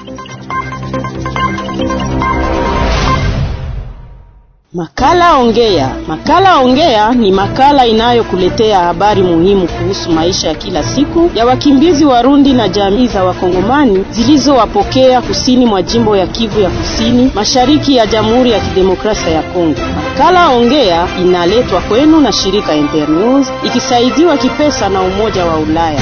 Makala Ongea. Makala Ongea ni makala inayokuletea habari muhimu kuhusu maisha ya kila siku ya wakimbizi Warundi na jamii za Wakongomani zilizowapokea kusini mwa jimbo ya Kivu ya Kusini, mashariki ya Jamhuri ya Kidemokrasia ya Kongo. Makala Ongea inaletwa kwenu na shirika Internews ikisaidiwa kipesa na Umoja wa Ulaya.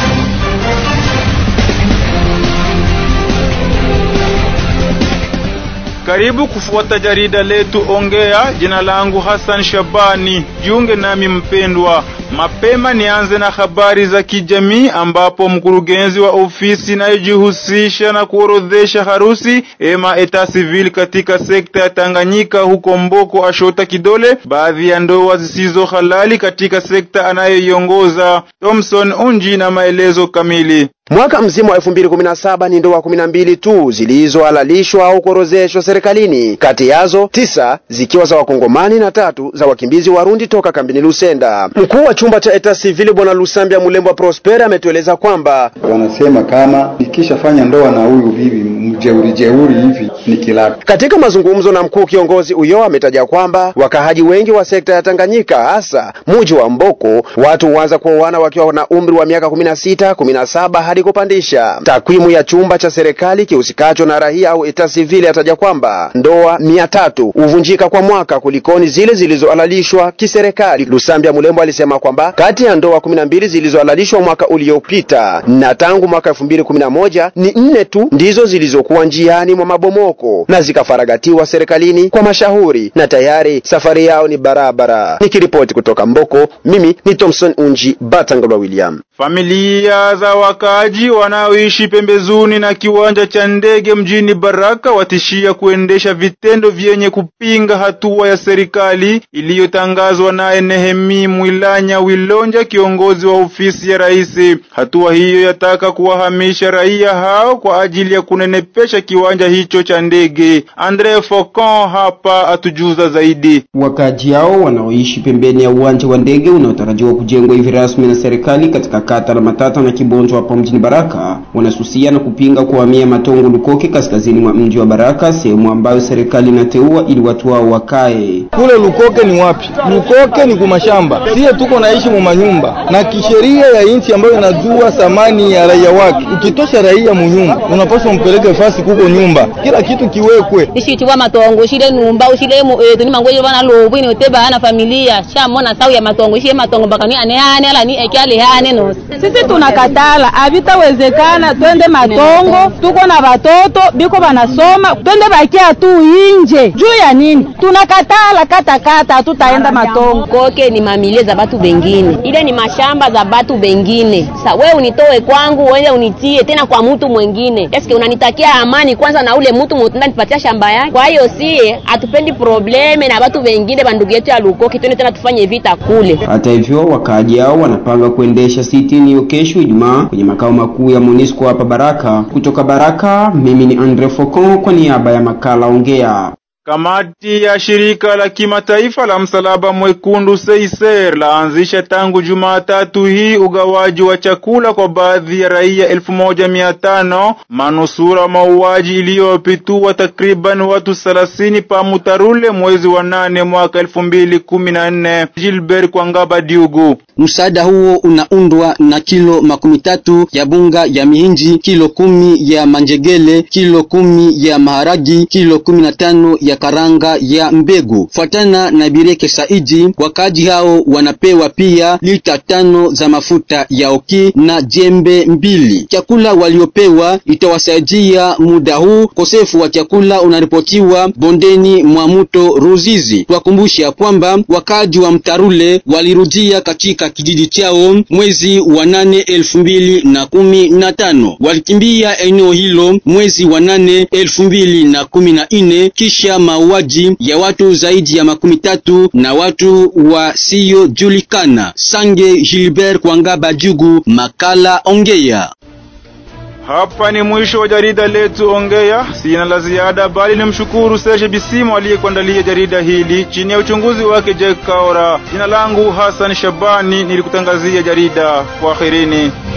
Karibu kufuata jarida letu Ongea. Jina langu Hassan Shabani, jiunge nami mpendwa. Mapema nianze na habari za kijamii, ambapo mkurugenzi wa ofisi inayojihusisha na kuorodhesha harusi ema eta civil katika sekta ya Tanganyika huko Mboko ashota kidole baadhi ya ndoa zisizo halali katika sekta anayoiongoza. Thomson Unji na maelezo kamili. Mwaka mzima wa 2017 ni ndoa 12 tu zilizohalalishwa au kuorozeshwa serikalini, kati yazo tisa zikiwa za wakongomani na tatu za wakimbizi Warundi toka kambini Lusenda. Mkuu wa chumba cha eta civil bwana Lusambia Mulembwa Prosper ametueleza kwamba wanasema kama nikishafanya ndoa na huyu bibi mjeuri jeuri hivi ni kilaka. Katika mazungumzo na mkuu kiongozi huyo ametaja kwamba wakahaji wengi wa sekta ya Tanganyika, hasa muji wa Mboko, watu huanza kuoana wakiwa na umri wa miaka 16, 17 hadi kupandisha. Takwimu ya chumba cha serikali kihusikacho na raia au eta civil yataja kwamba ndoa mia tatu huvunjika kwa mwaka kulikoni zile zilizohalalishwa kiserikali. Lusambia Mulembo alisema kwamba kati ya ndoa 12 zilizohalalishwa mwaka uliopita na tangu mwaka 2011 ni nne tu ndizo zilizokuwa njiani mwa mabomoko na zikafaragatiwa serikalini kwa mashauri na tayari safari yao ni barabara. Nikiripoti kutoka Mboko, mimi ni Thompson Unji Batangalwa William. Familia za wakaaji wanaoishi pembezoni na kiwanja cha ndege mjini Baraka watishia kuendesha vitendo vyenye kupinga hatua ya serikali iliyotangazwa naye Nehemi Mwilanya Wilonja, kiongozi wa ofisi ya rais. Hatua hiyo yataka kuwahamisha raia hao kwa ajili ya kunenepesha kiwanja hicho cha ndege. Andre Focon hapa atujuza zaidi. Wakaaji hao wanaoishi pembeni ya uwanja wa ndege unaotarajiwa kujengwa hivi rasmi na serikali katika kata la Matata na Kibonjo hapa mjini Baraka wanasusia na kupinga kuhamia Matongo Lukoke kaskazini mwa mji wa Baraka, sehemu ambayo serikali inateua ili watu wao wakae. Kule Lukoke ni wapi? Lukoke ni kumashamba, siye tuko naishi mu manyumba na kisheria ya nchi ambayo inajua thamani ya raia wake. Ukitosha raia munyumba, unapaswa mpeleke fasi kuko nyumba, kila kitu kiwekwe ishitiwa matongo shile numba ushile mu etu ni mangoje bana lobu ni oteba ana familia shamona sau ya matongo shile matongo bakani ane ane ala ni ekyale hane no sisi tunakatala, havitawezekana twende Matongo, tuko na watoto biko banasoma, twende bakia tu inje juu ya nini? Tunakatala katakata, hatutaenda Matongo. koke ni mamilie za batu bengine, ile ni mashamba za batu bengine. Sa we unitoe kwangu uende unitie tena kwa mtu mwengine, eske unanitakia amani kwanza na ule mtu mutenda nipatia shamba yake? Kwa hiyo sie hatupendi probleme na batu bengine, bandugu yetu ya Lukoki, twende tena tufanye vita kule. Hata hivyo, wakaaji hao wanapanga kuendesha sitini hiyo kesho Ijumaa kwenye makao makuu ya MONUSCO hapa Baraka. Kutoka Baraka, mimi ni Andre Focon kwa niaba ya makala Ongea. Kamati ya shirika la kimataifa la msalaba mwekundu Seiser laanzisha tangu Jumatatu hii ugawaji wa chakula kwa baadhi ya raia elfu moja mia tano manusura mauaji iliyopitua takriban watu thelathini pa Mutarule mwezi wa nane mwaka elfu mbili kumi na nne. Gilbert Kwangaba Diugu. Msaada huo unaundwa na kilo makumi tatu ya bunga ya mihinji, kilo kumi ya manjegele, kilo kumi ya maharagi, kilo kumi na tano ya karanga ya mbegu. Fuatana na Bireke Saidi, wakaji hao wanapewa pia lita tano za mafuta ya oki na jembe mbili. Chakula waliopewa itawasaidia muda huu. Kosefu wa chakula unaripotiwa bondeni mwa mto Ruzizi. Twakumbusha kwamba wakaji wa Mtarule walirudia katika kijiji chao mwezi wa nane elfu mbili na kumi na tano. Walikimbia eneo hilo mwezi wa nane elfu mbili na kumi na nne kisha mauaji ya watu zaidi ya makumi tatu na watu wasiojulikana. Sange Gilbert Kwangaba Jugu, makala Ongea. Hapa ni mwisho wa jarida letu Ongea. Sina la ziada, bali nimshukuru Serge Bisimo aliyekuandalia jarida hili chini ya uchunguzi wake Jack Kaora. Jina langu Hassan Shabani, nilikutangazia jarida. Kwaherini.